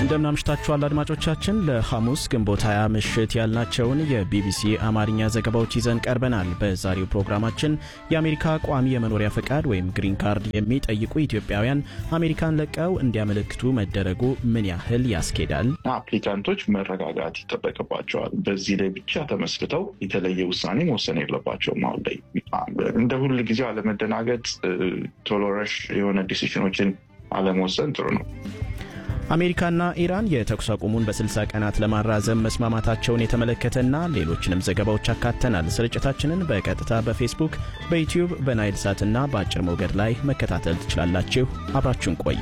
እንደምናምሽታችኋል አድማጮቻችን። ለሐሙስ ግንቦት 20 ምሽት ያልናቸውን የቢቢሲ አማርኛ ዘገባዎች ይዘን ቀርበናል። በዛሬው ፕሮግራማችን የአሜሪካ ቋሚ የመኖሪያ ፈቃድ ወይም ግሪን ካርድ የሚጠይቁ ኢትዮጵያውያን አሜሪካን ለቀው እንዲያመለክቱ መደረጉ ምን ያህል ያስኬዳል? አፕሊካንቶች መረጋጋት ይጠበቅባቸዋል። በዚህ ላይ ብቻ ተመስርተው የተለየ ውሳኔ መወሰን የለባቸውም። አሁን ላይ እንደ ሁል ጊዜው አለመደናገጥ፣ ቶሎ ረሽ የሆነ ዲሲሽኖችን አለመወሰን ጥሩ ነው። አሜሪካና ኢራን የተኩስ አቁሙን በ60 ቀናት ለማራዘም መስማማታቸውን የተመለከተና ሌሎችንም ዘገባዎች አካተናል። ስርጭታችንን በቀጥታ በፌስቡክ፣ በዩትዩብ፣ በናይል ሳትና በአጭር ሞገድ ላይ መከታተል ትችላላችሁ። አብራችሁን ቆዩ።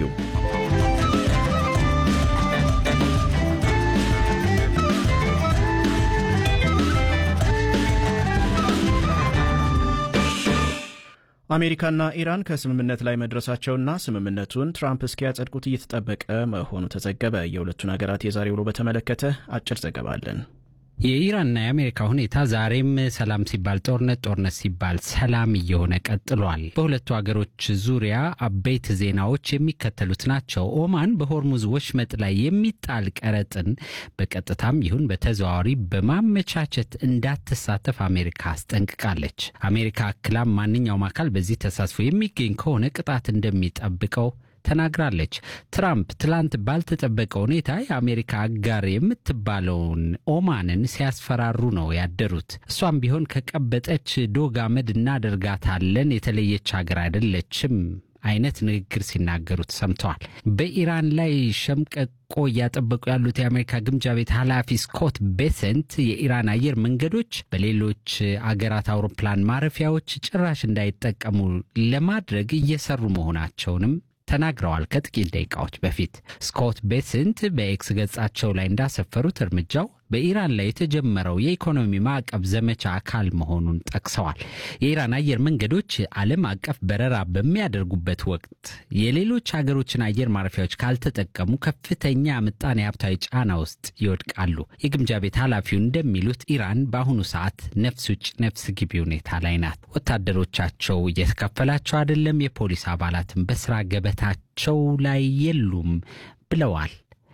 አሜሪካና ኢራን ከስምምነት ላይ መድረሳቸውና ስምምነቱን ትራምፕ እስኪያጸድቁት እየተጠበቀ መሆኑ ተዘገበ። የሁለቱን ሀገራት የዛሬ ውሎ በተመለከተ አጭር ዘገባ አለን። የኢራንና የአሜሪካ ሁኔታ ዛሬም ሰላም ሲባል ጦርነት፣ ጦርነት ሲባል ሰላም እየሆነ ቀጥሏል። በሁለቱ ሀገሮች ዙሪያ አበይት ዜናዎች የሚከተሉት ናቸው። ኦማን በሆርሙዝ ወሽመጥ ላይ የሚጣል ቀረጥን በቀጥታም ይሁን በተዘዋዋሪ በማመቻቸት እንዳትሳተፍ አሜሪካ አስጠንቅቃለች። አሜሪካ አክላም ማንኛውም አካል በዚህ ተሳትፎ የሚገኝ ከሆነ ቅጣት እንደሚጠብቀው ተናግራለች። ትራምፕ ትላንት ባልተጠበቀ ሁኔታ የአሜሪካ አጋር የምትባለውን ኦማንን ሲያስፈራሩ ነው ያደሩት። እሷም ቢሆን ከቀበጠች ዶግ አመድ እናደርጋታለን፣ የተለየች ሀገር አይደለችም አይነት ንግግር ሲናገሩ ተሰምተዋል። በኢራን ላይ ሸምቀቆ እያጠበቁ ያሉት የአሜሪካ ግምጃ ቤት ኃላፊ ስኮት ቤሰንት የኢራን አየር መንገዶች በሌሎች አገራት አውሮፕላን ማረፊያዎች ጭራሽ እንዳይጠቀሙ ለማድረግ እየሰሩ መሆናቸውንም ተናግረዋል። ከጥቂት ደቂቃዎች በፊት ስኮት ቤስንት በኤክስ ገጻቸው ላይ እንዳሰፈሩት እርምጃው በኢራን ላይ የተጀመረው የኢኮኖሚ ማዕቀብ ዘመቻ አካል መሆኑን ጠቅሰዋል። የኢራን አየር መንገዶች ዓለም አቀፍ በረራ በሚያደርጉበት ወቅት የሌሎች ሀገሮችን አየር ማረፊያዎች ካልተጠቀሙ ከፍተኛ ምጣኔ ሀብታዊ ጫና ውስጥ ይወድቃሉ። የግምጃ ቤት ኃላፊው እንደሚሉት ኢራን በአሁኑ ሰዓት ነፍስ ውጭ ነፍስ ግቢ ሁኔታ ላይ ናት። ወታደሮቻቸው እየተከፈላቸው አይደለም፣ የፖሊስ አባላትም በስራ ገበታቸው ላይ የሉም ብለዋል።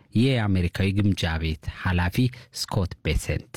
የአሜሪካዊ ግምጃ ቤት ኃላፊ ስኮት ቤሰንት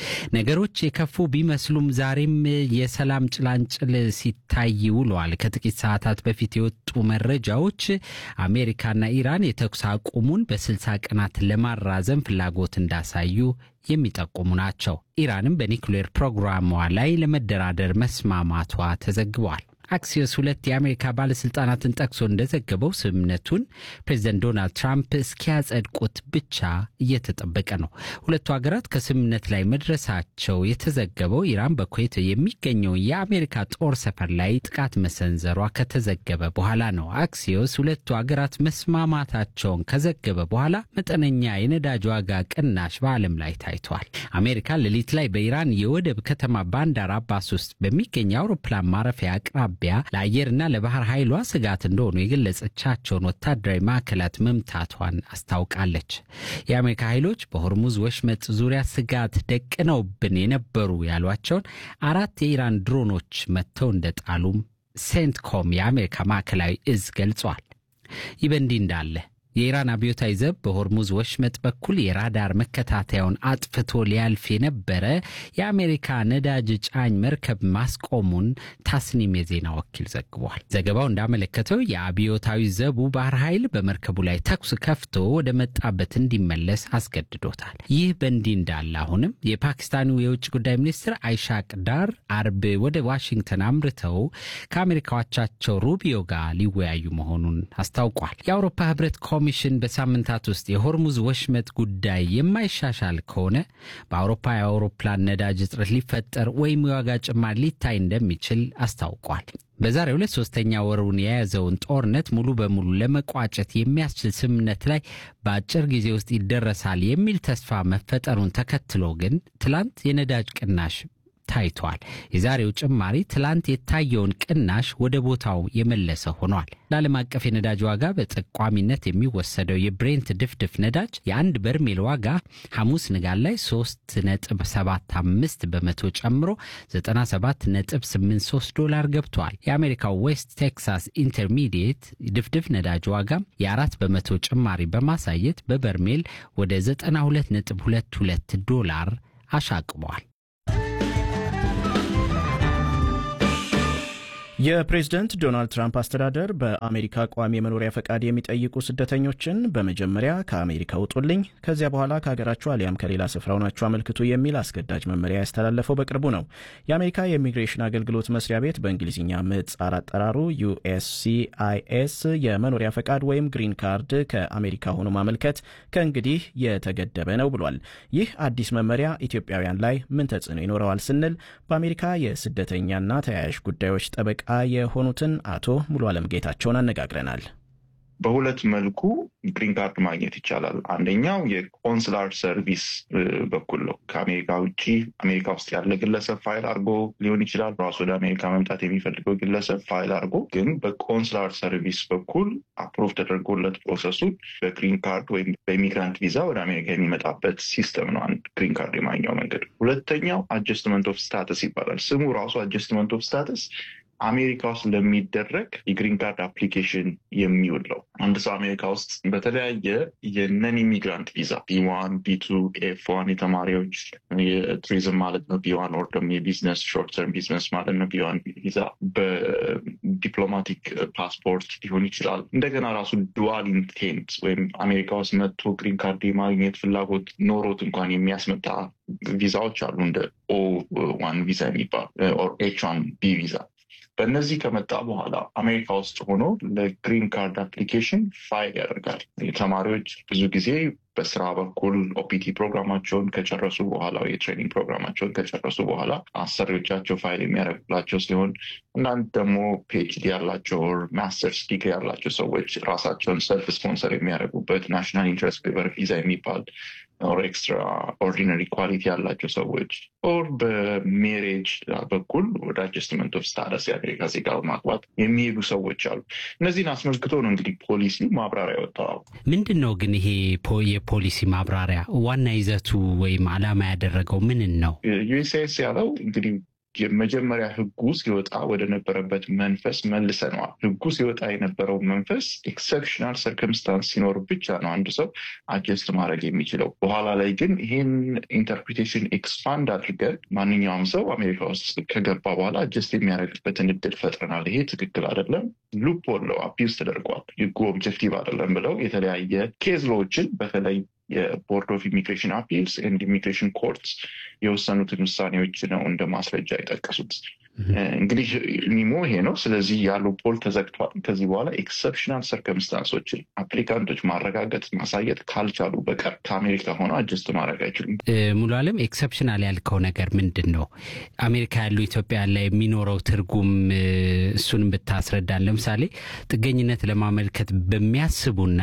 ነገሮች የከፉ ቢመስሉም ዛሬም የሰላም ጭላንጭል ሲታይ ውለዋል። ከጥቂት ሰዓታት በፊት የወጡ መረጃዎች አሜሪካና ኢራን የተኩስ አቁሙን በስልሳ ቀናት ለማራዘም ፍላጎት እንዳሳዩ የሚጠቁሙ ናቸው። ኢራንም በኒውክሌር ፕሮግራሟ ላይ ለመደራደር መስማማቷ ተዘግቧል። አክሲዮስ ሁለት የአሜሪካ ባለሥልጣናትን ጠቅሶ እንደዘገበው ስምምነቱን ፕሬዚደንት ዶናልድ ትራምፕ እስኪያጸድቁት ብቻ እየተጠበቀ ነው። ሁለቱ ሀገራት ከስምምነት ላይ መድረሳቸው የተዘገበው ኢራን በኩዌት የሚገኘው የአሜሪካ ጦር ሰፈር ላይ ጥቃት መሰንዘሯ ከተዘገበ በኋላ ነው። አክሲዮስ ሁለቱ ሀገራት መስማማታቸውን ከዘገበ በኋላ መጠነኛ የነዳጅ ዋጋ ቅናሽ በዓለም ላይ ታይቷል። አሜሪካ ሌሊት ላይ በኢራን የወደብ ከተማ ባንዳር አባስ ውስጥ በሚገኝ የአውሮፕላን ማረፊያ አቅራቢ ኢትዮጵያ ለአየርና ለባህር ኃይሏ ስጋት እንደሆኑ የገለጸቻቸውን ወታደራዊ ማዕከላት መምታቷን አስታውቃለች። የአሜሪካ ኃይሎች በሆርሙዝ ወሽመጥ ዙሪያ ስጋት ደቅነውብን የነበሩ ያሏቸውን አራት የኢራን ድሮኖች መጥተው እንደጣሉም ሴንትኮም የአሜሪካ ማዕከላዊ እዝ ገልጿል። ይህ በእንዲህ እንዳለ የኢራን አብዮታዊ ዘብ በሆርሙዝ ወሽመጥ በኩል የራዳር መከታተያውን አጥፍቶ ሊያልፍ የነበረ የአሜሪካ ነዳጅ ጫኝ መርከብ ማስቆሙን ታስኒም የዜና ወኪል ዘግቧል። ዘገባው እንዳመለከተው የአብዮታዊ ዘቡ ባህር ኃይል በመርከቡ ላይ ተኩስ ከፍቶ ወደ መጣበት እንዲመለስ አስገድዶታል። ይህ በእንዲህ እንዳለ አሁንም የፓኪስታኑ የውጭ ጉዳይ ሚኒስትር አይሻቅ ዳር አርብ ወደ ዋሽንግተን አምርተው ከአሜሪካዎቻቸው ሩቢዮ ጋር ሊወያዩ መሆኑን አስታውቋል። የአውሮፓ ህብረት ኮሚሽን በሳምንታት ውስጥ የሆርሙዝ ወሽመጥ ጉዳይ የማይሻሻል ከሆነ በአውሮፓ የአውሮፕላን ነዳጅ እጥረት ሊፈጠር ወይም የዋጋ ጭማሪ ሊታይ እንደሚችል አስታውቋል። በዛሬው ዕለት ሶስተኛ ወሩን የያዘውን ጦርነት ሙሉ በሙሉ ለመቋጨት የሚያስችል ስምምነት ላይ በአጭር ጊዜ ውስጥ ይደረሳል የሚል ተስፋ መፈጠሩን ተከትሎ ግን ትላንት የነዳጅ ቅናሽ ታይቷል። የዛሬው ጭማሪ ትላንት የታየውን ቅናሽ ወደ ቦታው የመለሰ ሆኗል። ለዓለም አቀፍ የነዳጅ ዋጋ በጠቋሚነት የሚወሰደው የብሬንት ድፍድፍ ነዳጅ የአንድ በርሜል ዋጋ ሐሙስ ንጋት ላይ 3.75 በመቶ ጨምሮ 97.83 ዶላር ገብቷል። የአሜሪካው ዌስት ቴክሳስ ኢንተርሚዲየት ድፍድፍ ነዳጅ ዋጋም የአራት በመቶ ጭማሪ በማሳየት በበርሜል ወደ 92.22 ዶላር አሻቅቧል። የፕሬዝደንት ዶናልድ ትራምፕ አስተዳደር በአሜሪካ ቋሚ የመኖሪያ ፈቃድ የሚጠይቁ ስደተኞችን በመጀመሪያ ከአሜሪካ ውጡልኝ፣ ከዚያ በኋላ ከሀገራችሁ አሊያም ከሌላ ስፍራ ሆናችሁ አመልክቱ የሚል አስገዳጅ መመሪያ ያስተላለፈው በቅርቡ ነው። የአሜሪካ የኢሚግሬሽን አገልግሎት መስሪያ ቤት በእንግሊዝኛ ምህጻር አጠራሩ ዩኤስሲአይኤስ የመኖሪያ ፈቃድ ወይም ግሪን ካርድ ከአሜሪካ ሆኖ ማመልከት ከእንግዲህ የተገደበ ነው ብሏል። ይህ አዲስ መመሪያ ኢትዮጵያውያን ላይ ምን ተጽዕኖ ይኖረዋል ስንል በአሜሪካ የስደተኛና ተያያዥ ጉዳዮች ጠበቃ የሆኑትን አቶ ሙሉ አለም ጌታቸውን አነጋግረናል። በሁለት መልኩ ግሪን ካርድ ማግኘት ይቻላል። አንደኛው የኮንስላር ሰርቪስ በኩል ነው። ከአሜሪካ ውጭ አሜሪካ ውስጥ ያለ ግለሰብ ፋይል አድርጎ ሊሆን ይችላል። ራሱ ወደ አሜሪካ መምጣት የሚፈልገው ግለሰብ ፋይል አድርጎ ግን በኮንስላር ሰርቪስ በኩል አፕሮቭ ተደርጎለት ፕሮሰሱን በግሪን ካርድ ወይም በኢሚግራንት ቪዛ ወደ አሜሪካ የሚመጣበት ሲስተም ነው። አንድ ግሪን ካርድ የማግኘው መንገድ። ሁለተኛው አጀስትመንት ኦፍ ስታተስ ይባላል። ስሙ ራሱ አጀስትመንት ኦፍ ስታተስ አሜሪካ ውስጥ ለሚደረግ የግሪን ካርድ አፕሊኬሽን የሚውል ነው። አንድ ሰው አሜሪካ ውስጥ በተለያየ የነን ኢሚግራንት ቪዛ ቢዋን፣ ቢቱ፣ ኤፍ ዋን የተማሪዎች የቱሪዝም ማለት ነው። ቢዋን ኦር ደግሞ የቢዝነስ ሾርት ተርም ቢዝነስ ማለት ነው። ቢዋን ቪዛ በዲፕሎማቲክ ፓስፖርት ሊሆን ይችላል። እንደገና ራሱ ዱዋል ኢንቴንት ወይም አሜሪካ ውስጥ መጥቶ ግሪን ካርድ የማግኘት ፍላጎት ኖሮት እንኳን የሚያስመጣ ቪዛዎች አሉ እንደ ኦ ዋን ቪዛ የሚባል ኦር ኤች ዋን ቢ ቪዛ በእነዚህ ከመጣ በኋላ አሜሪካ ውስጥ ሆኖ ለግሪን ካርድ አፕሊኬሽን ፋይል ያደርጋል። ተማሪዎች ብዙ ጊዜ በስራ በኩል ኦፒቲ ፕሮግራማቸውን ከጨረሱ በኋላ የትሬኒንግ ፕሮግራማቸውን ከጨረሱ በኋላ አሰሪዎቻቸው ፋይል የሚያደርጉላቸው ሲሆን እናንት ደግሞ ፒኤችዲ ያላቸው ማስተርስ ዲግሪ ያላቸው ሰዎች ራሳቸውን ሰልፍ ስፖንሰር የሚያደርጉበት ናሽናል ኢንትረስት ዌቨር ቪዛ የሚባል ኦር ኤክስትራ ኦርዲነሪ ኳሊቲ ያላቸው ሰዎች ኦር በሜሬጅ በኩል ወደ አጀስትመንት ኦፍ ስታተስ የአሜሪካ ዜጋ በማግባት የሚሄዱ ሰዎች አሉ። እነዚህን አስመልክቶ ነው እንግዲህ ፖሊሲ ማብራሪያ ወጣው። ምንድን ነው ግን ይሄ የፖሊሲ ማብራሪያ ዋና ይዘቱ ወይም ዓላማ ያደረገው ምንን ነው? ዩኤስኤስ ያለው እንግዲህ የመጀመሪያ ህጉ ሲወጣ ወደ ነበረበት መንፈስ መልሰነዋል። ህጉ ሲወጣ የነበረው መንፈስ ኤክሰፕሽናል ሰርከምስታንስ ሲኖር ብቻ ነው አንድ ሰው አጀስት ማድረግ የሚችለው። በኋላ ላይ ግን ይህን ኢንተርፕሪቴሽን ኤክስፓንድ አድርገን ማንኛውም ሰው አሜሪካ ውስጥ ከገባ በኋላ አጀስት የሚያደርግበትን እድል ፈጥረናል። ይሄ ትክክል አይደለም፣ ሉፕ ሆለው አቢውዝ ተደርጓል፣ ህጉ ኦብጀክቲቭ አይደለም ብለው የተለያየ ኬዝ ሎዎችን በተለይ የቦርድ ኦፍ ኢሚግሬሽን አፒልስ ኤንድ ኢሚግሬሽን ኮርትስ የወሰኑትን ውሳኔዎች ነው እንደ ማስረጃ የጠቀሱት። እንግዲህ ሚሞ ይሄ ነው። ስለዚህ ያለው ፖል ተዘግቷል። ከዚህ በኋላ ኤክሰፕሽናል ሰርከምስታንሶችን አፕሊካንቶች ማረጋገጥ ማሳየት ካልቻሉ በቀር ከአሜሪካ ሆነው አጀስት ማድረግ አይችሉም። ሙሉ አለም ኤክሰፕሽናል ያልከው ነገር ምንድን ነው? አሜሪካ ያሉ ኢትዮጵያ ላይ የሚኖረው ትርጉም እሱንም ብታስረዳን። ለምሳሌ ጥገኝነት ለማመልከት በሚያስቡና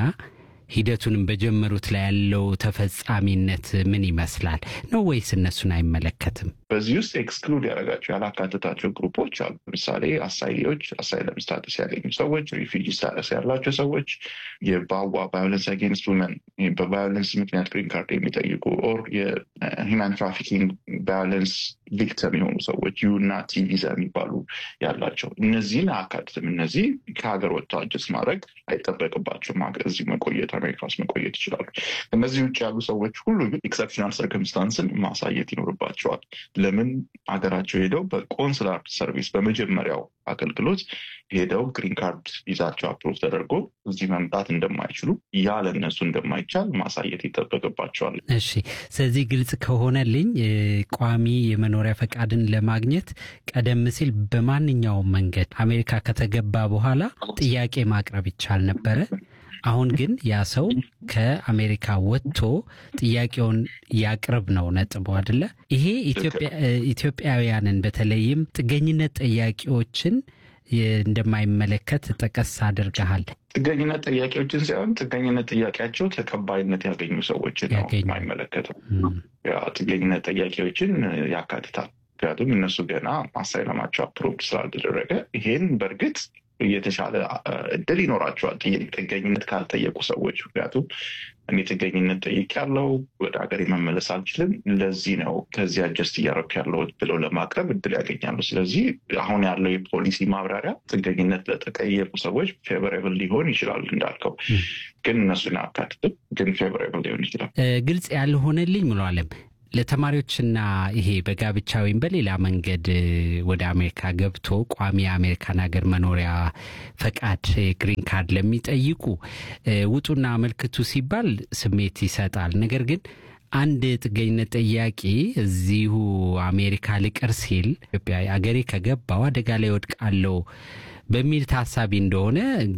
ሂደቱንም በጀመሩት ላይ ያለው ተፈጻሚነት ምን ይመስላል ነው ወይስ እነሱን አይመለከትም? በዚህ ውስጥ ኤክስክሉድ ያደረጋቸው ያላካተታቸው ግሩፖች አሉ። ለምሳሌ አሳይሊዎች፣ አሳይለም ስታተስ ያገኙ ሰዎች፣ ሪፊጂ ስታተስ ያላቸው ሰዎች፣ የባዋ ቫዮለንስ አጌንስት ውመን በቫዮለንስ ምክንያት ግሪን ካርድ የሚጠይቁ ኦር የሂማን ትራፊኪንግ ቫዮለንስ ቪክተም የሆኑ ሰዎች ዩ እና ቲ ቪዛ የሚባሉ ያላቸው እነዚህን አያካትትም። እነዚህ ከሀገር ወጥተው አጀስት ማድረግ አይጠበቅባቸውም። እዚህ መቆየት አሜሪካ ውስጥ መቆየት ይችላሉ። እነዚህ ውጭ ያሉ ሰዎች ሁሉ ግን ኤክሰፕሽናል ሰርከምስታንስን ማሳየት ይኖርባቸዋል። ለምን ሀገራቸው ሄደው በቆንስላር ሰርቪስ በመጀመሪያው አገልግሎት ሄደው ግሪን ካርድ ቪዛቸው አፕሮቭ ተደርጎ እዚህ መምጣት እንደማይችሉ ያ ለእነሱ እንደማይቻል ማሳየት ይጠበቅባቸዋል። እሺ፣ ስለዚህ ግልጽ ከሆነልኝ ቋሚ የመኖሪያ ፈቃድን ለማግኘት ቀደም ሲል በማንኛውም መንገድ አሜሪካ ከተገባ በኋላ ጥያቄ ማቅረብ ይቻል ነበረ። አሁን ግን ያ ሰው ከአሜሪካ ወጥቶ ጥያቄውን ያቅርብ ነው ነጥቡ አይደለ? ይሄ ኢትዮጵያውያንን በተለይም ጥገኝነት ጠያቂዎችን እንደማይመለከት ጠቀስ አድርገሃል። ጥገኝነት ጥያቄዎችን ሳይሆን ጥገኝነት ጥያቄያቸው ተቀባይነት ያገኙ ሰዎችን ነው የማይመለከተው። ጥገኝነት ጥያቄዎችን ያካትታል። ምክንያቱም እነሱ ገና አሳይለማቸው አፕሮቭድ ስላልተደረገ ይሄን በእርግጥ የተሻለ እድል ይኖራቸዋል ጥገኝነት ካልጠየቁ ሰዎች። ምክንያቱም እኔ ጥገኝነት ጠይቅ ያለው ወደ ሀገር መመለስ አልችልም፣ ለዚህ ነው ከዚህ አጀስት እያደረኩ ያለሁት ብለው ለማቅረብ እድል ያገኛሉ። ስለዚህ አሁን ያለው የፖሊሲ ማብራሪያ ጥገኝነት ለተጠየቁ ሰዎች ፌቨሬብል ሊሆን ይችላል እንዳልከው፣ ግን እነሱን አካትትም፣ ግን ፌቨሬብል ሊሆን ይችላል። ግልጽ ያልሆነልኝ ሙሉ አለም ለተማሪዎችና ይሄ በጋብቻ ወይም በሌላ መንገድ ወደ አሜሪካ ገብቶ ቋሚ የአሜሪካን ሀገር መኖሪያ ፈቃድ ግሪን ካርድ ለሚጠይቁ ውጡና አመልክቱ ሲባል ስሜት ይሰጣል። ነገር ግን አንድ ጥገኝነት ጠያቂ እዚሁ አሜሪካ ልቅር ሲል ኢትዮጵያ አገሬ ከገባው አደጋ ላይ ወድቃለሁ በሚል ታሳቢ እንደሆነ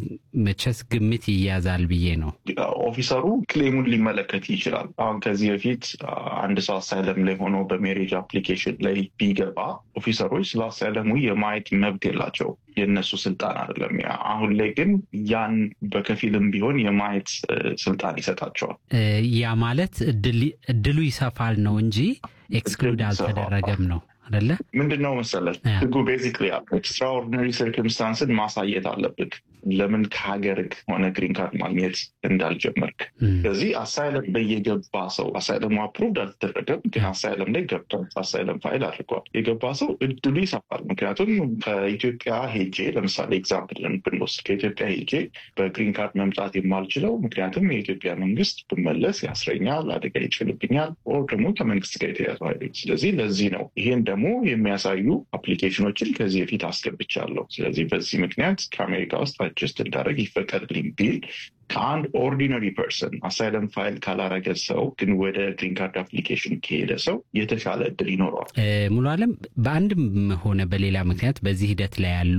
መቼስ ግምት ይያዛል ብዬ ነው። ኦፊሰሩ ክሌሙን ሊመለከት ይችላል። አሁን ከዚህ በፊት አንድ ሰው አሳይለም ላይ ሆኖ በሜሬጅ አፕሊኬሽን ላይ ቢገባ ኦፊሰሮች ስለ አሳይለሙ የማየት መብት የላቸው የእነሱ ስልጣን አይደለም። አሁን ላይ ግን ያን በከፊልም ቢሆን የማየት ስልጣን ይሰጣቸዋል። ያ ማለት እድሉ ይሰፋል ነው እንጂ ኤክስክሉድ አልተደረገም ነው አደለ? ምንድን ነው መሰለህ ህጉ ቤዚክሊ ኤክስትራኦርዲነሪ ሰርክምስታንስን ማሳየት አለብህ ለምን ከሀገር ሆነ ግሪን ካርድ ማግኘት እንዳልጀመርክ። ስለዚህ አሳይለም ላይ የገባ ሰው አሳይለሙ አፕሩቭድ አልተደረገም፣ ግን አሳይለም ላይ ገብቷል፣ አሳይለም ፋይል አድርጓል። የገባ ሰው እድሉ ይሰፋል። ምክንያቱም ከኢትዮጵያ ሄጄ ለምሳሌ ኤግዛምፕልን ብንወስድ ከኢትዮጵያ ሄጄ በግሪን ካርድ መምጣት የማልችለው ምክንያቱም የኢትዮጵያ መንግስት ብመለስ ያስረኛል፣ አደጋ ይችልብኛል፣ ኦር ደግሞ ከመንግስት ጋር የተያዙ ኃይሎች። ስለዚህ ለዚህ ነው ይሄን ደግሞ የሚያሳዩ አፕሊኬሽኖችን ከዚህ በፊት አስገብቻለሁ። ስለዚህ በዚህ ምክንያት ከአሜሪካ ውስጥ አጀስት እንዳደረግ ይፈቀድልኝ ቢል ከአንድ ኦርዲነሪ ፐርሰን አሳይለም ፋይል ካላረገ ሰው ግን ወደ ግሪን ካርድ አፕሊኬሽን ከሄደ ሰው የተሻለ እድል ይኖረዋል። ሙሉ አለም በአንድም ሆነ በሌላ ምክንያት በዚህ ሂደት ላይ ያሉ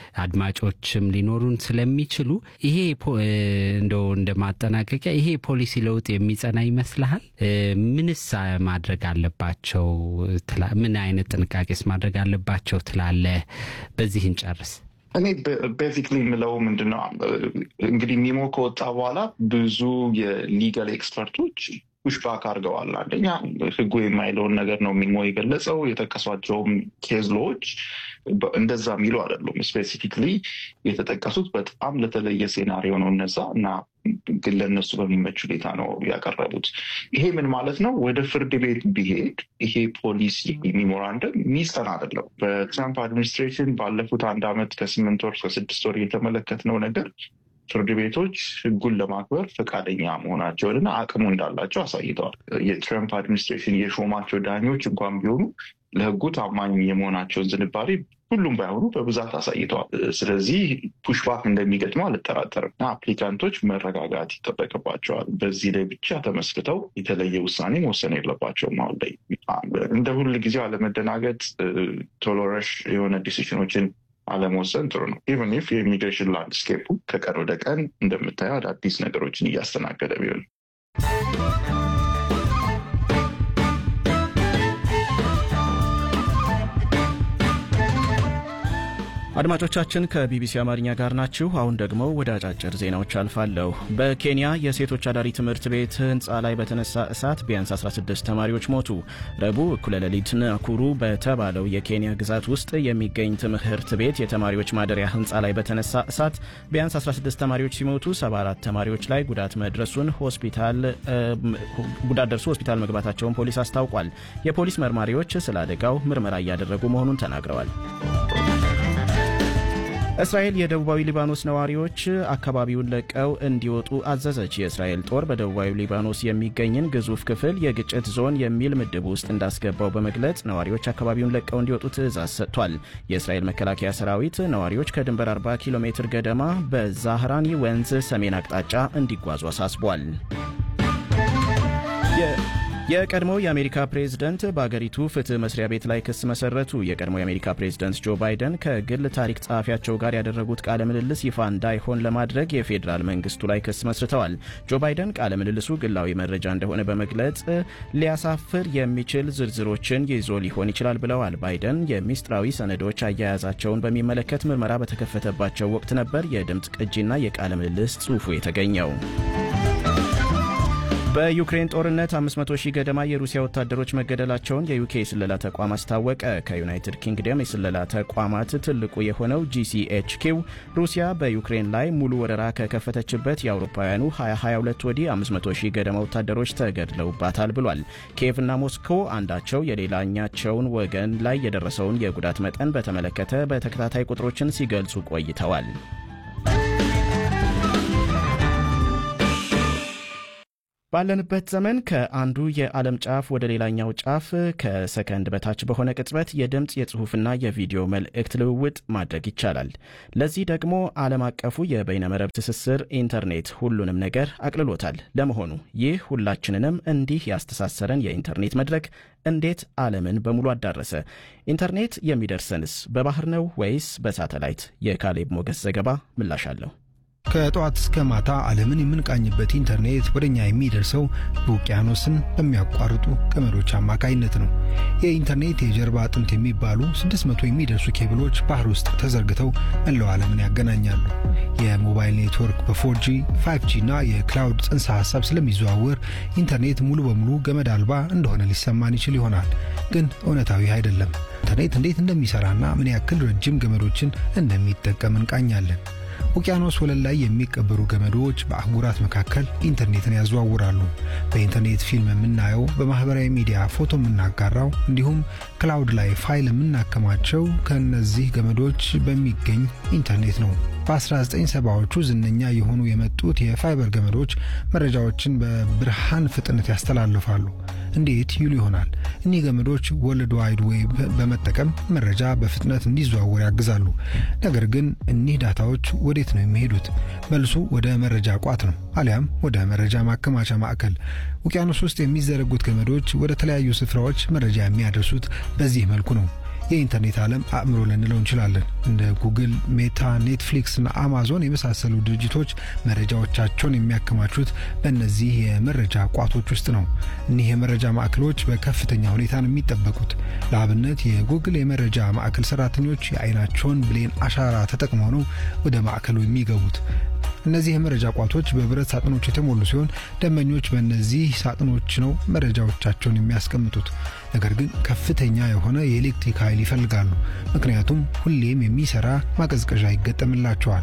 አድማጮችም ሊኖሩን ስለሚችሉ ይሄ እንደው እንደ ማጠናቀቂያ ይሄ ፖሊሲ ለውጥ የሚጸና ይመስልሃል? ምንስ ማድረግ አለባቸው? ምን አይነት ጥንቃቄስ ማድረግ አለባቸው ትላለህ? በዚህ እንጨርስ። እኔ ቤዚክሊ የምለው ምንድነው እንግዲህ ሚሞ ከወጣ በኋላ ብዙ የሊጋል ኤክስፐርቶች ፑሽባክ አድርገዋል። አንደኛ ህጉ የማይለውን ነገር ነው ሚሞ የገለጸው። የጠቀሷቸውም ኬዝሎዎች እንደዛ የሚሉ አይደሉም። ስፔሲፊክሊ የተጠቀሱት በጣም ለተለየ ሴናሪዮ ነው እነዛ እና ግን ለእነሱ በሚመች ሁኔታ ነው ያቀረቡት። ይሄ ምን ማለት ነው? ወደ ፍርድ ቤት ቢሄድ ይሄ ፖሊሲ ሚሞራንደም ሚጸና አይደለም። በትራምፕ አድሚኒስትሬሽን ባለፉት አንድ ዓመት ከስምንት ወር ከስድስት ወር የተመለከትነው ነገር ፍርድ ቤቶች ህጉን ለማክበር ፈቃደኛ መሆናቸውንና አቅሙ እንዳላቸው አሳይተዋል። የትራምፕ አድሚኒስትሬሽን የሾማቸው ዳኞች እንኳን ቢሆኑ ለህጉ ታማኝ የመሆናቸውን ዝንባሌ ሁሉም ባይሆኑ በብዛት አሳይተዋል። ስለዚህ ፑሽባክ እንደሚገጥመው አልጠራጠርም እና አፕሊካንቶች መረጋጋት ይጠበቅባቸዋል። በዚህ ላይ ብቻ ተመስርተው የተለየ ውሳኔ መወሰን የለባቸውም። አሁን ላይ እንደ ሁል ጊዜው አለመደናገጥ፣ ቶሎ ረሽ የሆነ ዲሲሽኖችን አለመወሰን ጥሩ ነው። ኢቨን ኢፍ የኢሚግሬሽን ላንድስኬፑ ከቀን ወደ ቀን እንደምታየው አዳዲስ ነገሮችን እያስተናገደ ቢሆን አድማጮቻችን ከቢቢሲ አማርኛ ጋር ናችሁ። አሁን ደግሞ ወደ አጫጭር ዜናዎች አልፋለሁ። በኬንያ የሴቶች አዳሪ ትምህርት ቤት ህንፃ ላይ በተነሳ እሳት ቢያንስ 16 ተማሪዎች ሞቱ። ረቡዕ እኩለ ሌሊት ናኩሩ በተባለው የኬንያ ግዛት ውስጥ የሚገኝ ትምህርት ቤት የተማሪዎች ማደሪያ ህንፃ ላይ በተነሳ እሳት ቢያንስ 16 ተማሪዎች ሲሞቱ 74 ተማሪዎች ላይ ጉዳት መድረሱን ሆስፒታል ጉዳት ደርሶ ሆስፒታል መግባታቸውን ፖሊስ አስታውቋል። የፖሊስ መርማሪዎች ስለ አደጋው ምርመራ እያደረጉ መሆኑን ተናግረዋል። እስራኤል የደቡባዊ ሊባኖስ ነዋሪዎች አካባቢውን ለቀው እንዲወጡ አዘዘች። የእስራኤል ጦር በደቡባዊ ሊባኖስ የሚገኝን ግዙፍ ክፍል የግጭት ዞን የሚል ምድብ ውስጥ እንዳስገባው በመግለጽ ነዋሪዎች አካባቢውን ለቀው እንዲወጡ ትዕዛዝ ሰጥቷል። የእስራኤል መከላከያ ሰራዊት ነዋሪዎች ከድንበር 40 ኪሎ ሜትር ገደማ በዛህራኒ ወንዝ ሰሜን አቅጣጫ እንዲጓዙ አሳስቧል። የቀድሞው የአሜሪካ ፕሬዝደንት በአገሪቱ ፍትህ መስሪያ ቤት ላይ ክስ መሰረቱ። የቀድሞው የአሜሪካ ፕሬዝደንት ጆ ባይደን ከግል ታሪክ ጸሐፊያቸው ጋር ያደረጉት ቃለ ምልልስ ይፋ እንዳይሆን ለማድረግ የፌዴራል መንግስቱ ላይ ክስ መስርተዋል። ጆ ባይደን ቃለ ምልልሱ ግላዊ መረጃ እንደሆነ በመግለጽ ሊያሳፍር የሚችል ዝርዝሮችን ይዞ ሊሆን ይችላል ብለዋል። ባይደን የሚስጥራዊ ሰነዶች አያያዛቸውን በሚመለከት ምርመራ በተከፈተባቸው ወቅት ነበር የድምፅ ቅጂና የቃለ ምልልስ ጽሑፉ የተገኘው። በዩክሬን ጦርነት 500 ሺህ ገደማ የሩሲያ ወታደሮች መገደላቸውን የዩኬ የስለላ ተቋም አስታወቀ። ከዩናይትድ ኪንግደም የስለላ ተቋማት ትልቁ የሆነው ጂሲኤችኪው ሩሲያ በዩክሬን ላይ ሙሉ ወረራ ከከፈተችበት የአውሮፓውያኑ 2022 ወዲህ 500 ሺህ ገደማ ወታደሮች ተገድለውባታል ብሏል። ኪየቭና ሞስኮ አንዳቸው የሌላኛቸውን ወገን ላይ የደረሰውን የጉዳት መጠን በተመለከተ በተከታታይ ቁጥሮችን ሲገልጹ ቆይተዋል። ባለንበት ዘመን ከአንዱ የዓለም ጫፍ ወደ ሌላኛው ጫፍ ከሰከንድ በታች በሆነ ቅጽበት የድምፅ የጽሑፍና የቪዲዮ መልእክት ልውውጥ ማድረግ ይቻላል። ለዚህ ደግሞ ዓለም አቀፉ የበይነመረብ ትስስር ኢንተርኔት ሁሉንም ነገር አቅልሎታል። ለመሆኑ ይህ ሁላችንንም እንዲህ ያስተሳሰረን የኢንተርኔት መድረክ እንዴት ዓለምን በሙሉ አዳረሰ? ኢንተርኔት የሚደርሰንስ በባህር ነው ወይስ በሳተላይት? የካሌብ ሞገስ ዘገባ ምላሽ አለው። ከጠዋት እስከ ማታ ዓለምን የምንቃኝበት ኢንተርኔት ወደ እኛ የሚደርሰው በውቅያኖስን በሚያቋርጡ ገመዶች አማካይነት ነው። የኢንተርኔት የጀርባ አጥንት የሚባሉ 600 የሚደርሱ ኬብሎች ባህር ውስጥ ተዘርግተው መላው ዓለምን ያገናኛሉ። የሞባይል ኔትወርክ በ4ጂ 5ጂ እና የክላውድ ጽንሰ ሐሳብ ስለሚዘዋወር ኢንተርኔት ሙሉ በሙሉ ገመድ አልባ እንደሆነ ሊሰማን ይችል ይሆናል። ግን እውነታዊ አይደለም። ኢንተርኔት እንዴት እንደሚሰራና ምን ያክል ረጅም ገመዶችን እንደሚጠቀም እንቃኛለን። ውቅያኖስ ወለል ላይ የሚቀበሩ ገመዶች በአህጉራት መካከል ኢንተርኔትን ያዘዋውራሉ። በኢንተርኔት ፊልም የምናየው፣ በማህበራዊ ሚዲያ ፎቶ የምናጋራው፣ እንዲሁም ክላውድ ላይ ፋይል የምናከማቸው ከእነዚህ ገመዶች በሚገኝ ኢንተርኔት ነው። በ1970ዎቹ ዝነኛ የሆኑ የመጡት የፋይበር ገመዶች መረጃዎችን በብርሃን ፍጥነት ያስተላልፋሉ። እንዴት ይሉ ይሆናል። እኒህ ገመዶች ወርልድ ዋይድ ዌብ በመጠቀም መረጃ በፍጥነት እንዲዘዋወር ያግዛሉ። ነገር ግን እኒህ ዳታዎች ወዴት ነው የሚሄዱት? መልሱ ወደ መረጃ ቋት ነው፣ አሊያም ወደ መረጃ ማከማቻ ማዕከል። ውቅያኖስ ውስጥ የሚዘረጉት ገመዶች ወደ ተለያዩ ስፍራዎች መረጃ የሚያደርሱት በዚህ መልኩ ነው። የኢንተርኔት ዓለም አእምሮ ልንለው እንችላለን። እንደ ጉግል፣ ሜታ፣ ኔትፍሊክስ እና አማዞን የመሳሰሉ ድርጅቶች መረጃዎቻቸውን የሚያከማቹት በእነዚህ የመረጃ ቋቶች ውስጥ ነው። እኒህ የመረጃ ማዕከሎች በከፍተኛ ሁኔታ ነው የሚጠበቁት። ለአብነት የጉግል የመረጃ ማዕከል ሰራተኞች የአይናቸውን ብሌን አሻራ ተጠቅመው ነው ወደ ማዕከሉ የሚገቡት። እነዚህ የመረጃ ቋቶች በብረት ሳጥኖች የተሞሉ ሲሆን ደንበኞች በእነዚህ ሳጥኖች ነው መረጃዎቻቸውን የሚያስቀምጡት። ነገር ግን ከፍተኛ የሆነ የኤሌክትሪክ ኃይል ይፈልጋሉ። ምክንያቱም ሁሌም የሚሰራ ማቀዝቀዣ ይገጠምላቸዋል።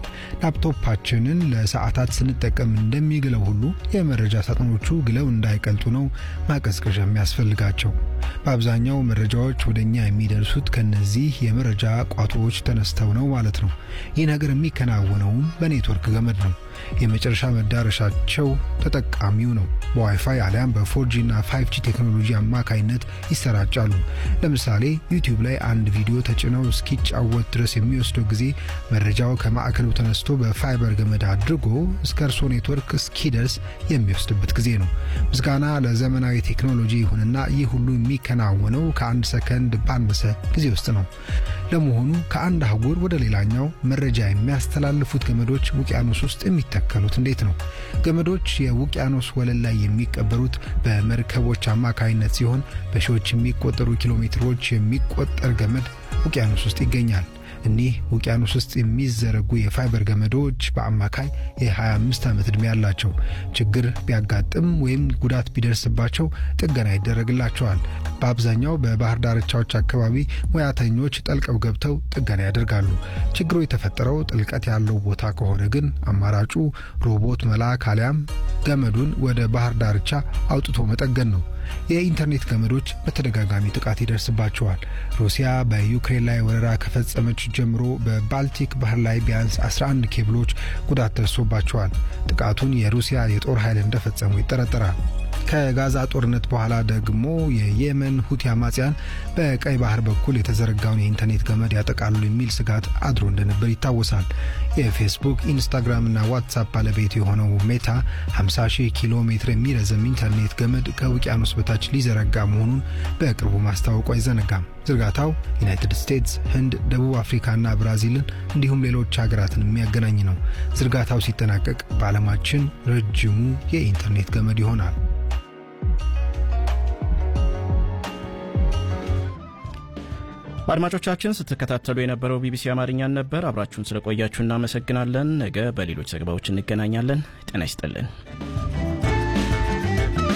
ላፕቶፓችንን ለሰዓታት ስንጠቀም እንደሚግለው ሁሉ የመረጃ ሳጥኖቹ ግለው እንዳይቀልጡ ነው ማቀዝቀዣ የሚያስፈልጋቸው። በአብዛኛው መረጃዎች ወደ እኛ የሚደርሱት ከነዚህ የመረጃ ቋቶዎች ተነስተው ነው ማለት ነው። ይህ ነገር የሚከናወነውም በኔትወርክ ገመድ ነው። የመጨረሻ መዳረሻቸው ተጠቃሚው ነው። በዋይፋይ አሊያም በፎርጂ እና ፋይቭ ጂ ቴክኖሎጂ አማካይነት ይሰራጫሉ። ለምሳሌ ዩቲዩብ ላይ አንድ ቪዲዮ ተጭነው እስኪጫወት ድረስ የሚወስደው ጊዜ መረጃው ከማዕከሉ ተነስቶ በፋይበር ገመድ አድርጎ እስከ እርሶ ኔትወርክ እስኪደርስ የሚወስድበት ጊዜ ነው። ምስጋና ለዘመናዊ ቴክኖሎጂ ይሁንና ይህ ሁሉ የሚከናወነው ከአንድ ሰከንድ ባነሰ ጊዜ ውስጥ ነው። ለመሆኑ ከአንድ አህጉር ወደ ሌላኛው መረጃ የሚያስተላልፉት ገመዶች ውቅያኖስ ውስጥ የሚተከሉት እንዴት ነው? ገመዶች የውቅያኖስ ወለል ላይ የሚቀበሩት በመርከቦች አማካይነት ሲሆን በሺዎች የሚቆጠሩ ኪሎ ሜትሮች የሚቆጠር ገመድ ውቅያኖስ ውስጥ ይገኛል። እኒህ ውቅያኖስ ውስጥ የሚዘረጉ የፋይበር ገመዶች በአማካይ የ25 ዓመት ዕድሜ ያላቸው፣ ችግር ቢያጋጥም ወይም ጉዳት ቢደርስባቸው ጥገና ይደረግላቸዋል። በአብዛኛው በባህር ዳርቻዎች አካባቢ ሙያተኞች ጠልቀው ገብተው ጥገና ያደርጋሉ። ችግሩ የተፈጠረው ጥልቀት ያለው ቦታ ከሆነ ግን አማራጩ ሮቦት መላክ አሊያም ገመዱን ወደ ባህር ዳርቻ አውጥቶ መጠገን ነው። የኢንተርኔት ገመዶች በተደጋጋሚ ጥቃት ይደርስባቸዋል። ሩሲያ በዩክሬን ላይ ወረራ ከፈጸመች ጀምሮ በባልቲክ ባህር ላይ ቢያንስ 11 ኬብሎች ጉዳት ደርሶባቸዋል። ጥቃቱን የሩሲያ የጦር ኃይል እንደፈጸሙ ይጠረጠራል። ከጋዛ ጦርነት በኋላ ደግሞ የየመን ሁቲ አማጽያን በቀይ ባህር በኩል የተዘረጋውን የኢንተርኔት ገመድ ያጠቃሉ የሚል ስጋት አድሮ እንደነበር ይታወሳል። የፌስቡክ ኢንስታግራምና ዋትሳፕ ባለቤት የሆነው ሜታ 50 ሺህ ኪሎ ሜትር የሚረዘም ኢንተርኔት ገመድ ከውቅያኖስ በታች ሊዘረጋ መሆኑን በቅርቡ ማስታወቁ አይዘነጋም። ዝርጋታው ዩናይትድ ስቴትስ፣ ህንድ፣ ደቡብ አፍሪካና ብራዚልን እንዲሁም ሌሎች ሀገራትን የሚያገናኝ ነው። ዝርጋታው ሲጠናቀቅ በዓለማችን ረጅሙ የኢንተርኔት ገመድ ይሆናል። አድማጮቻችን ስትከታተሉ የነበረው ቢቢሲ አማርኛን ነበር። አብራችሁን ስለቆያችሁ እናመሰግናለን። ነገ በሌሎች ዘገባዎች እንገናኛለን። ጤና ይስጥልን።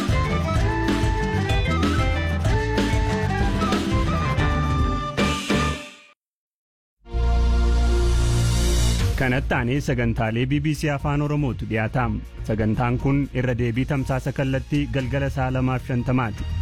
kanatti aanee sagantaalee bbc afaan oromootu dhiyaataam sagantaan kun irra deebii tamsaasa kallattii galgala saa lamaaf shantamaati